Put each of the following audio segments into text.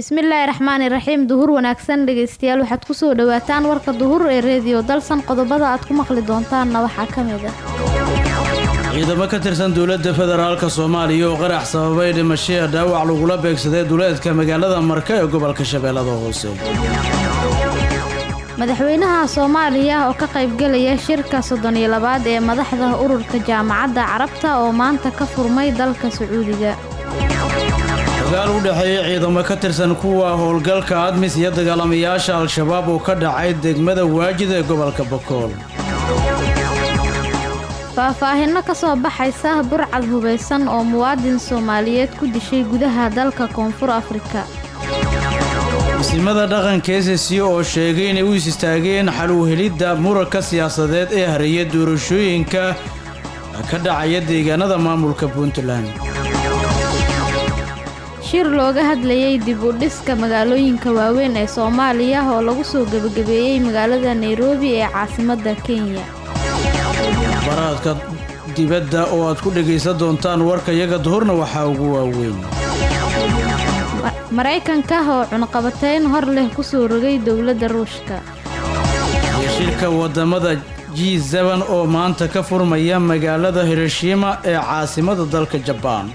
bismillaahi raxmaani raxiim duhur wanaagsan dhegeystayaal waxaad kusoo dhawaataan warka duhur ee reediyo dalsan qodobada aad ku maqli doontaanna waxaa ka mid ah ciidamo ka tirsan dowladda federaalka soomaaliya oo qarax sababay dhimashaya dhaawac lagula beegsaday duleedka magaalada marka ee gobolka shabeellada hoose madaxweynaha soomaaliya oo ka qaybgelaya shirka soddon iyo labaad ee madaxda ururka jaamacadda carabta oo maanta ka furmay dalka sacuudiga dagaal u dhexeeya ciidamo ka tirsan kuwa howlgalka admis iyo dagaalamayaasha al-shabaab oo ka dhacay degmada waajid ee gobolka bakool faahfaahinno ka soo baxaysa burcad hubaysan oo muwaadin soomaaliyeed ku dishay gudaha dalka koonfur afrika masiimada dhaqanka ss oo sheegay inay u is istaageen xal u helidda muranka siyaasadeed ee hareeya doorashooyinka ka dhacaya deegaanada maamulka puntland shir looga hadlayay dib u dhiska magaalooyinka waaweyn ee soomaaliya oo lagu soo gebagabeeyey magaalada nairobi ee caasimadda kenya baraadka dibadda oo aad ku dhegaysan doontaan warka iyaga duhurna waxaa ugu waaweyn maraykanka oo cunqabateyn hor leh ku soo rogay dowladda ruushka iyo shirka waddamada g seben oo maanta ka furmaya magaalada hiroshima ee caasimada dalka jabaan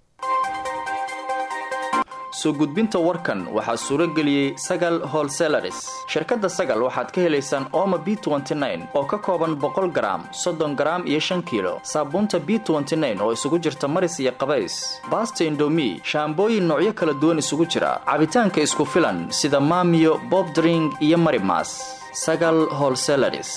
soo gudbinta warkan waxaa suuro geliyey sagal holselaris shirkadda sagal waxaad ka helaysaan ooma b oo ka kooban boqol garaam soddon garaam iyo shan kiilo saabuunta b oo isugu jirta maris iyo qabays baasta indomi shaambooyin noocyo kala duwan isugu jira cabitaanka isku filan sida maamiyo bobdring iyo marimas sagal holselaris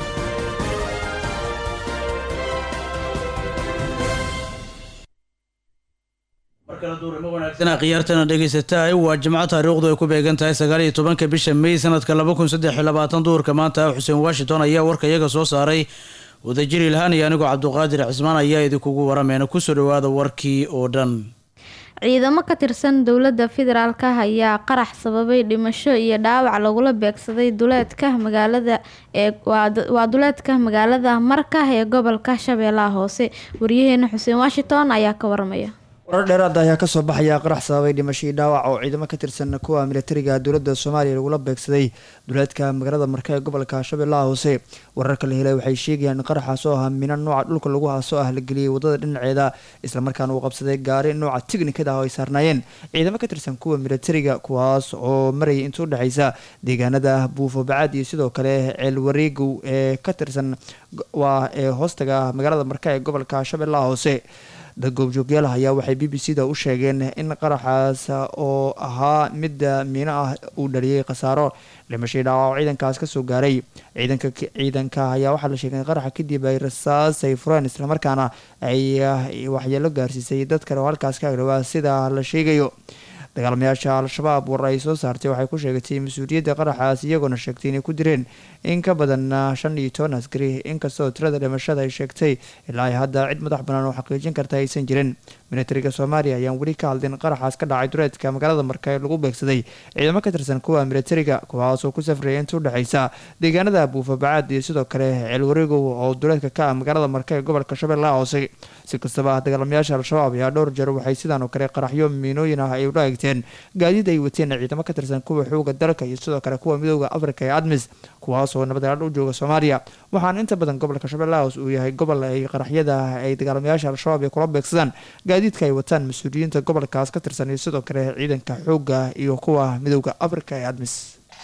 khiyaartana dhegaysataay waa jimco taariikhdu ay ku beegan tahay sagaaliyo tobanka bisha mey sanadka laba kun saddex iyo labaatan duhurka maanta xuseen washington ayaa warka iyaga soo saaray wadajir ilhaan iyo anigoo cabduqaadir cismaan ayaa idinkugu warameena kusoo dhawaada warkii oo dhan ciidamo ka tirsan dowladda federaalka ayaa qarax sababay dhimasho iyo dhaawac lagula beegsaday duleedka magaalada ee waa duleedka magaalada marka ee gobolka shabeellaha hoose waryaheena xuseen washington ayaa ka waramaya warar dheeraada ayaa kasoo baxaya qarax sababay dhimashadii dhaawac oo ciidamo ka tirsan kuwa militariga dowladda soomaaliya lagula beegsaday duleedka magaalada marka ee gobolka shabeellaha hoose wararka la helay waxay sheegayaan in qaraxaas oo ahaa mina nooca dhulka lagu haaso ah la geliyey wadada dhinaceeda islamarkaana uu qabsaday gaari nooca tignikada ah oo ay saarnaayeen ciidamo ka tirsan kuwa militariga kuwaas oo marayay inta udhexaysa deegaanada buufo bacaad iyo sidoo kale ceel wareegow ee ka tirsan waa ee hoostaga magaalada marka ee gobolka shabeellaha hoose dad goobjoogyaal ayaa waxay b b c da u sheegeen in qaraxaas oo ahaa midda miino ah uu dhaliyey khasaaro dhimashadii dhaawac ciidankaas kasoo gaaray ciidanka ciidanka ayaa waxaa la sheegay in qaraxa kadib ay rasaas ay fureen islamarkaana ay waxyeelo gaarsiisay dad kale oo halkaas ka agdhawaa sida la sheegayo dagaalamayaasha al-shabaab war ay soo saartay waxay ku sheegatay mas-uuliyadda qaraxaas iyagoona sheegtay inay ku direen in ka badan shan iyo toban askari inkastoo tirada dhimashada ay sheegtay ilaa ay hadda cid madax bannaan oo xaqiijin karta aysan jirin militariga soomaaliya ayaan weli ka hadlin qaraxaas ka dhacay duleedka magaalada marka ee lagu beegsaday ciidamo ka tirsan kuwa militariga kuwaasoo ku safraya inta udhexaysa deegaanada buufa bacaad iyo sidoo kale ceelwareegow oo duleedka ka ah magaalada marka ee gobolka shabeellaha hoose si kastaba dagaalamayaasha al-shabaab ayaa dhowr jeer waxay sidaan oo kale qaraxyo miinooyin ah ay ula egteen gaadiid ay wateen ciidamo ka tirsan kuwa xooga dalka iyo sidoo kale kuwa midooda afrika ee admis kuwaasoo nabadgaadh u jooga soomaaliya waxaana inta badan gobolka shabeellaha hoose uu yahay gobol ay qaraxyada ay dagaalamayaasha al-shabaab ay kula beegsadaan gaadiidka ay wataan mas-uuliyiinta gobolkaas ka tirsan iyo sidoo kale ciidanka xooga iyo kuwa midooda afrika ee admis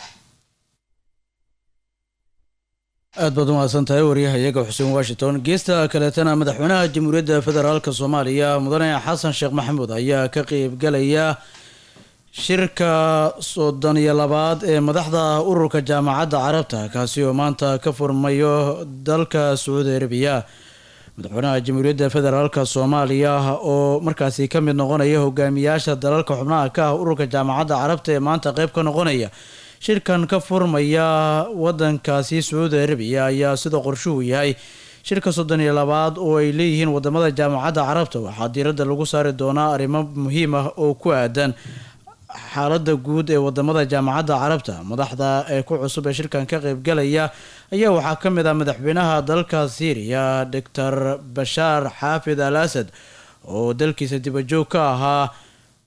aad baad umahadsan tahay waryaha iyaga xuseen washington geesta kaleetana madaxweynaha jamhuuriyadda federaalk soomaaliya mudane xasan sheekh maxamuud ayaa ka qeybgalaya shirka soddon iyo labaad ee madaxda ururka jaamacadda carabta kaasi oo maanta ka furmayo dalka sacuudi arabiya madaxweynaha jamhuuriyadda federaalk soomaaliya oo markaasi ka mid noqonaya hogaamiyaasha dalalka xubnaha ka ah ururka jaamacadda carabta ee maanta qeyb ka noqonaya shirkan ka furmaya wadankaasi sacuudi arabiya ayaa sida qorshuhu yahay shirka soddon iyo labaad oo ay leeyihiin wadamada jaamacadda carabta waxaa diiradda lagu saari doonaa arrimo muhiim ah oo ku aadan xaalada guud ee wadamada jaamacadda carabta madaxda ee ku cusub ee shirkan ka qeybgalaya ayaa waxaa ka mid ah madaxweynaha dalka syriya doctor bashaar xaafid al asad oo dalkiisa dibajoog ka ahaa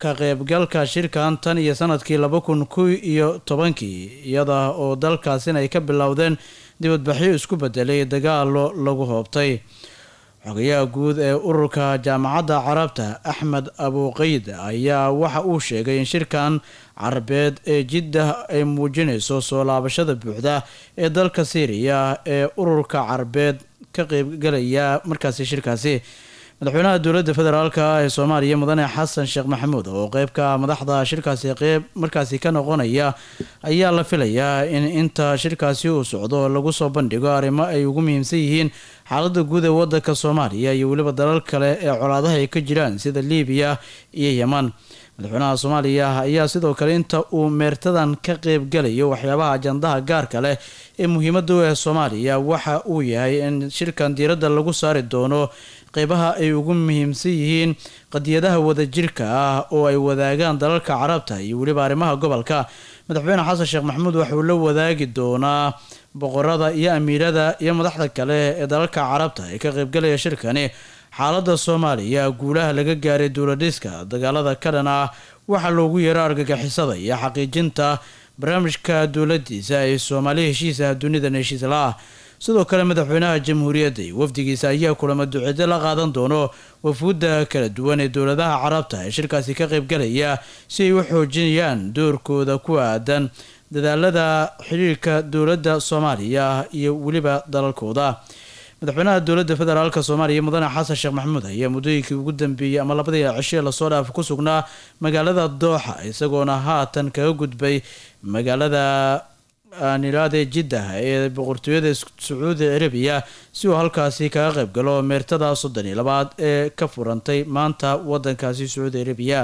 ka qaybgalka shirkan tan iyo sanadkii laba kun ku iyo tobankii iyada oo dalkaasina ay ka bilowdeen dibadbaxyo isku bedelay dagaalo lagu hoobtay xogayaha guud ee ururka jaamacadda carabta axmed abuqeyd ayaa waxa uu sheegay in shirkan carabeed ee jiddah ay muujinayso soo laabashada buuxda ee dalka syriya ee ururka carabeed ka qeybgalaya markaasi shirkaasi madaxweynaha dowladda federaalka ee soomaaliya mudane xasan sheekh maxamuud oo qeybka madaxda shirkaasi qeyb markaasi ka noqonaya ayaa la filayaa in inta shirkaasi uu socdo lagu soo bandhigo arrimo ay ugu muhiimsan yihiin xaalada guud ee wadanka soomaaliya iyo weliba dalal kale ee colaadaha ay ka jiraan sida liibiya iyo yeman madaxweynaha soomaaliya ayaa sidoo kale inta uu meertadan ka qeybgalayo waxyaabaha ajandaha gaarka leh ee muhiimada u ah soomaaliya waxa uu yahay in shirkan diiradda lagu saari doono qeybaha ay ugu muhiimsan yihiin qadiyadaha wadajirka ah oo ay wadaagaan dalalka carabta iyo weliba arrimaha gobolka madaxweyne xasan sheekh maxamuud waxauu la wadaagi doonaa boqorada iyo amiirada iyo madaxda kale ee dalalka carabta ee ka qeybgalaya shirkani xaalada soomaaliya guulaha laga gaaray duuladhiska dagaalada ka dhan ah waxaa loogu yeero argagixisada iyo xaqiijinta barnaamijka dowladiisa ee soomaali heshiisaha dunidan heshiis la-ah sidoo kale madaxweynaha jamhuuriyadda iyo wafdigiisa ayaa kulamo duceedo la qaadan doono wafuudda kala duwan ee dowladaha carabta ee shirkaasi ka qeybgalaya si ay u xoojinayaan doorkooda ku aadan dadaalada xiriirka dowladda soomaaliya iyo weliba dalalkooda madaxweynaha dowladda federaalk soomaaliya mudane xasan sheekh maxamuud ayaa muddooyinkii ugu dambeeyey ama labadii cishe lasoo dhaaf ku sugnaa magaalada dooxa isagoona haatan kaga gudbay magaalada nilaade jiddah ee boqortooyada sacuudi carabiya si uu halkaasi kaga qayb galo meertada soddon iyo labaad ee ka furantay maanta wadankaasi sacuudi carabiya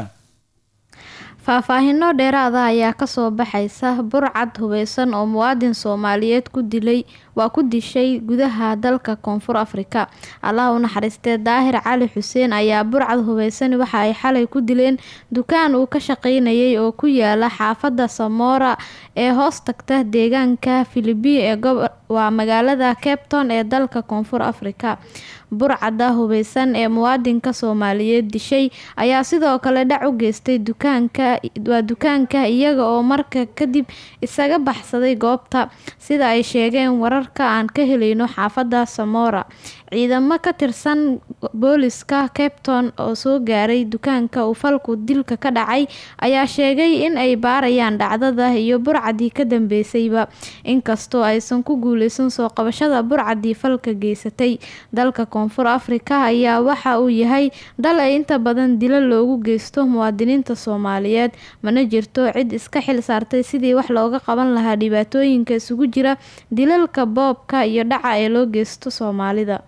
faahfaahino dheeraada ayaa kasoo baxaysa burcad hubeysan oo muwaadin soomaaliyeed ku dilay waa ku dishay gudaha dalka koonfur afrika allah u naxariistee daahir cali xuseen ayaa burcad hubeysan waxa ay xalay ku dileen dukaan uu ka shaqeynayay oo ku yaala xaafada samoora ee hoos tagta deegaanka filibiin ee waa magaalada capton ee dalka koonfur afrika burcada hubeysan ee muwaadinka soomaaliyeed dishay ayaa sidoo kale dhac u geystay dukaanka waa dukaanka iyaga oo marka kadib isaga baxsaday goobta sida ay sheegeen wararka aan ka helayno xaafada samora ciidamo ka tirsan booliska capton oo soo gaaray dukaanka uu falku dilka ka dhacay ayaa sheegay in ay baarayaan dhacdada iyo burcadii ka dambeysayba inkastoo aysan ku guuleysan soo qabashada burcadii falka geysatay dalka koonfur afrika ayaa waxa uu yahay dal ay inta badan dilo loogu geysto muwaadiniinta soomaaliyeed mana jirto cid iska xil saartay sidii wax looga qaban lahaa dhibaatooyinka isugu jira dilalka boobka iyo dhaca ee loo geysto soomaalida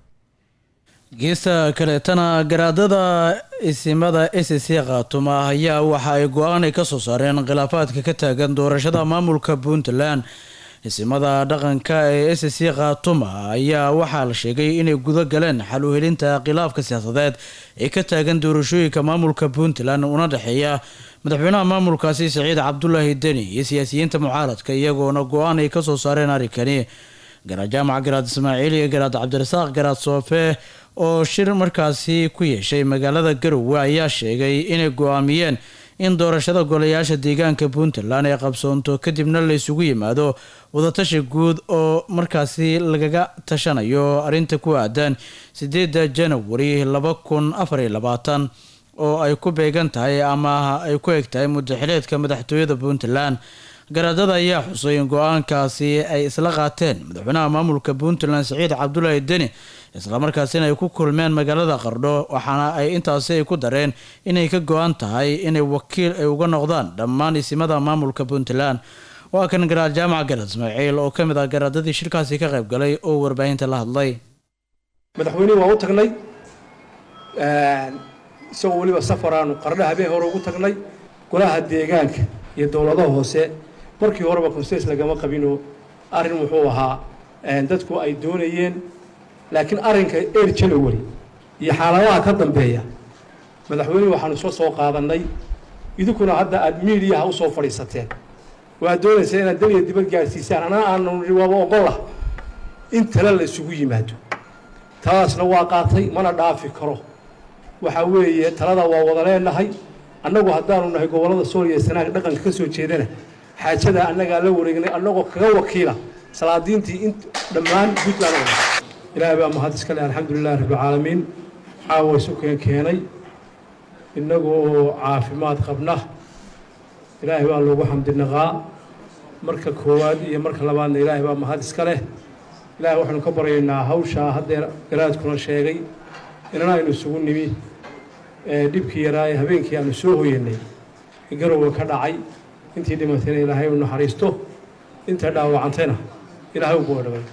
geesta kaleetana garaadada isimada s c khaatuma ayaa waxa ay go-aan ay kasoo saareen khilaafaadka ka taagan doorashada maamulka puntland isimada dhaqanka ee s c khaatuma ayaa waxaa la sheegay inay guda galeen xal u helinta khilaafka siyaasadeed ee ka taagan doorashooyinka maamulka puntland una dhexeeya madaxweynaha maamulkaasi saciid cabdulaahi deni iyo siyaasiyiinta mucaaradka iyagoona go-aan ay kasoo saareen arrinkani garaad jaamac garaad ismaaciil iyo garaad cabdirasaaq garaad soofe oo shir markaasi ku yeeshay magaalada garowe ayaa sheegay inay go-aamiyeen in doorashada golayaasha deegaanka puntland ay qabsoonto kadibna la isugu yimaado wadatashi guud oo markaasi lagaga tashanayo arrinta ku aadan sideeda janawari laba kun afar iyo labaatan oo ay ku beegan tahay ama ay ku eg tahay mudaxileedka madaxtooyada puntland garaadada ayaa xusay in go-aankaasi ay isla qaateen madaxweynaha maamulka puntland saciid cabdulaahi deni islamarkaasina ay ku kulmeen magaalada qardho waxaana ay intaasi ay ku dareen inay ka go-an tahay inay wakiil ay uga noqdaan dhammaan isimada maamulka puntland waa kan garaad jaamac garaad ismaaciil oo ka mid ah garaadadii shirkaasi ka qayb galay oo warbaahinta la hadlay madaxweynihii waa u tagnay isagoo weliba safaraanu qardho habeen hore ugu tagnay golaha deegaanka iyo dowladaha hoose markii horeba conses lagama qabinoo arrin wuxuu ahaa dadku ay doonayeen laakiin arrinka eer janawari iyo xaaladaha ka dambeeya madaxweyne waxaanu soo soo qaadannay idinkuna hadda aada miidiyaha usoo fadhiisateen waad doonaysaa inaad daniya dibad gaadhsiisaan anaa aanu nihi waaba ogolah in tale la isugu yimaado taladaasna waa qaatay mana dhaafi karo waxaa weeye talada waa wada leenahay annagu haddaanu nahay gobollada sool iyo sanaag dhaqanka ka soo jeedana xaajada annagaa la wareegnay annagoo kaga wakiila salaadiintii in dhammaan puntland oo dhan ilaahay baa mahad iska leh alxamdulilahi rabbilcaalamiin caawa isu keen keenay innagoo caafimaad qabna ilaahay baa loogu xamdinaqaa marka koowaad iyo marka labaadna ilaahay baa mahad iska leh ilaahay waxaanu ka baryaynaa hawshaa haddeer garaadkuna sheegay inana aynu isugu nimi ee dhibkii yaraa ee habeenkii aanu soo hoyanay ee garowga ka dhacay intii dhimatayna ilaahay u naxariisto inta dhaawacantayna ilaahay u boodhabay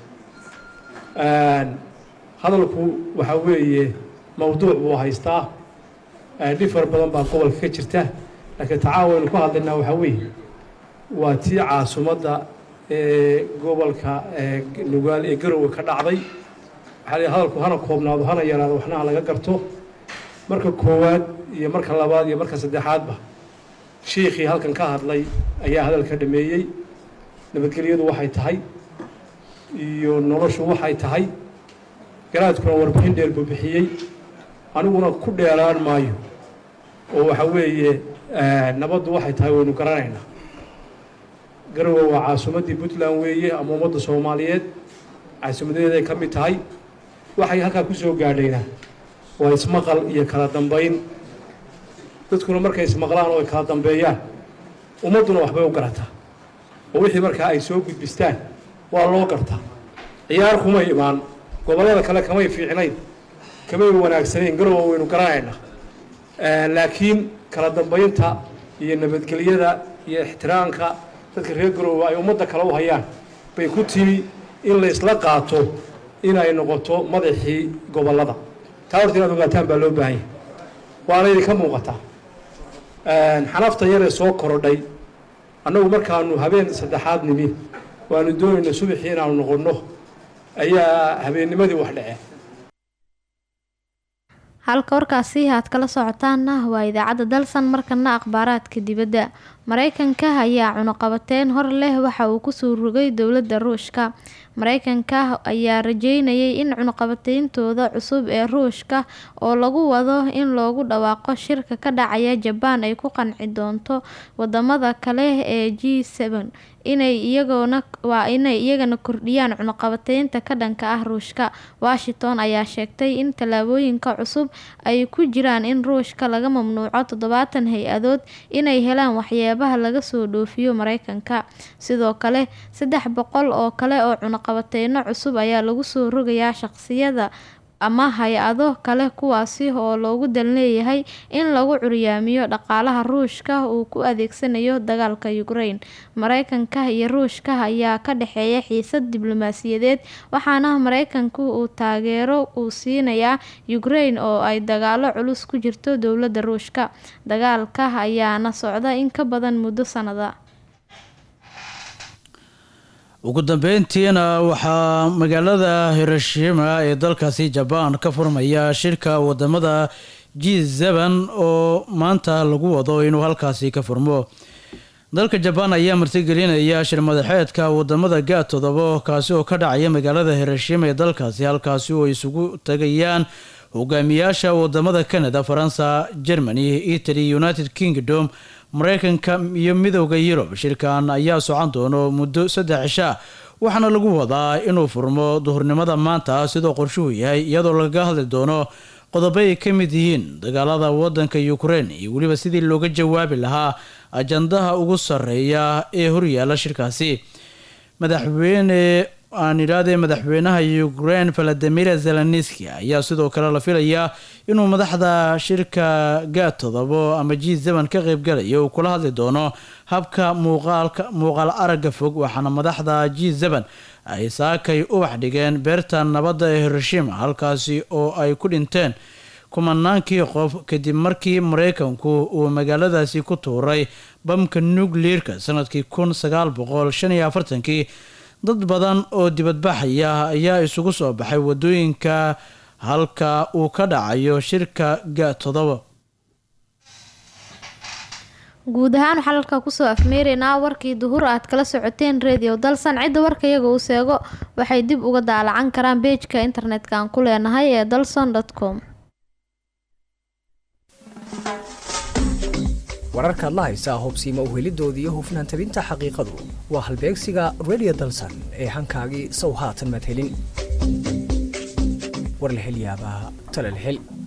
hadalku waxaa weeye mawduuc buu haystaa dhib fara badan baa gobolka ka jirta laakiin tacaawaynu ku hadlaynaa waxaa weeye waa tii caasimadda ee gobolka nugaal ee garowga ka dhacday waxaa la hadalku hana koobnaado hana yaraado waxna ha laga garto marka koowaad iyo marka labaad iyo marka saddexaadba shiikhii halkan ka hadlay ayaa hadalka dhameeyey nabadgelyadu waxay tahay iyo noloshu waxay tahay garaadkuna warbixin dheer buu bixiyey aniguna ku dheeraan maayo oo waxa weeye nabaddu waxay tahay waynu garanaynaa garowe waa caasimaddii puntland weeye ama ummadda soomaaliyeed caasimadeeday ka mid tahay waxay halkaa ku soo gaadhaynaa waa ismaqal iyo kala dambayn dadkuna markay ismaqlaan oo ay kala dambeeyaan ummadduna waxbay u garataa oo wixii markaa ay soo gudbistaan waa loo gartaa ciyaar kumay imaan gobollada kale kamay fiicnayn kamay wanaagsanayn garowa waynu garanaynaa laakiin kala dambaynta iyo nabadgelyada iyo ixtiraamka dadka reer garoowa ay ummadda kale u hayaan bay ku timi in la isla qaato inay noqoto madaxii gobollada taa horta inaad ogaataan baa loo baahan yahay waana idinka muuqataa xanafta yaree soo korodhay annagu markaanu habeen saddexaad nimi waanu doonayna subaxii inaanu noqonno ayaa habeennimadii wax dhaceen halka warkaasi aad kala socotaana waa idaacadda dalsan markana akhbaaraadka dibadda mareykanka ayaa cunuqabateyn hor leh waxa uu kusoo rogay dowladda ruushka mareykanka ayaa rajeynayay in cunuqabateyntooda cusub ee ruushka oo lagu wado in loogu dhawaaqo shirka ka dhacaya jabaan ay ku qanci doonto wadamada kale ee g n inay iyagona waa inay iyagana kordhiyaan cunuqabateynta ka dhanka ah ruushka washington ayaa sheegtay in tallaabooyinka cusub ay ku jiraan in ruushka laga mamnuuco toddobaatan hay-adood inay helaan waxyaabaha laga soo dhoofiyo mareykanka sidoo kale saddex boqol oo kale oo cunuqabateyno cusub ayaa lagu soo rogayaa shaqsiyada ama hay-ado kale kuwaasi oo loogu dan leeyahay in lagu curyaamiyo dhaqaalaha ruushka uu ku adeegsanayo dagaalka ukraine mareykanka iyo ruushka ayaa ka dhexeeya xiisad diblomaasiyadeed waxaana mareykanku uu taageero uu siinayaa ukraine oo ay dagaalo culus ku jirto dowladda ruushka dagaalka ayaana socda in ka badan muddo sanada ugu dambeyntiina waxaa magaalada hiroshima ee dalkaasi jabaan ka furmaya shirka wadamada g zeban oo maanta lagu wado inuu halkaasi ka furmo dalka jabaan ayaa martigelinaya shir madaxeedka wadamada ga todobo kaasi oo ka dhacaya magaalada hiroshima ee dalkaasi halkaasi oo isugu tagayaan hogaamiyaasha wadamada canada faransa germany italy united kingdom mareykanka iyo midooda yurub shirkan ayaa socon doono muddo saddex cisho ah waxaana lagu wadaa inuu furmo duhurnimada maanta sidoo qorshuhu yahay iyadoo lagaga hadli doono qodobo ay ka mid yihiin dagaalada wadanka ukraine iyo weliba sidii looga jawaabi lahaa ajandaha ugu sarreeya ee horyaala shirkaasi madaxweyne aan idhaahdee madaxweynaha ukraine valadimir zelenski ayaa sidoo kale la filayaa inuu madaxda shirka ga todobo ama g zeban ka qeybgalaya uu kula hadli doono habka muuqaalka muuqaal aragga fog waxaana madaxda g zeban ay saakay ubax dhigeen beerta nabadda ee hiroshima halkaasi oo ay ku dhinteen kumanaankii qof kadib markii mareykanku uu magaaladaasi ku tuuray bamka nucleerka sanadkii kun sagaal boqol shan iyo afartankii dad badan oo dibadbaxaya ayaa isugu soo baxay wadooyinka halka uu ka dhacayo shirka ga todoba guud ahaan waxaa halkaa kusoo afmeeraynaa warkii duhur aad kala socoteen radio dalsan cidda warka iyaga uu seego waxay dib uga daalacan karaan beejka internetka aan ku leenahay ee dalson com wararkaad la haysaa hubsiimo uhelidoodii iyo hufnaan tabinta xaqiiqadu waa halbeegsiga radio dalsan ee hankaagii sow haatan maad helin war la hel yaabaa tale la hel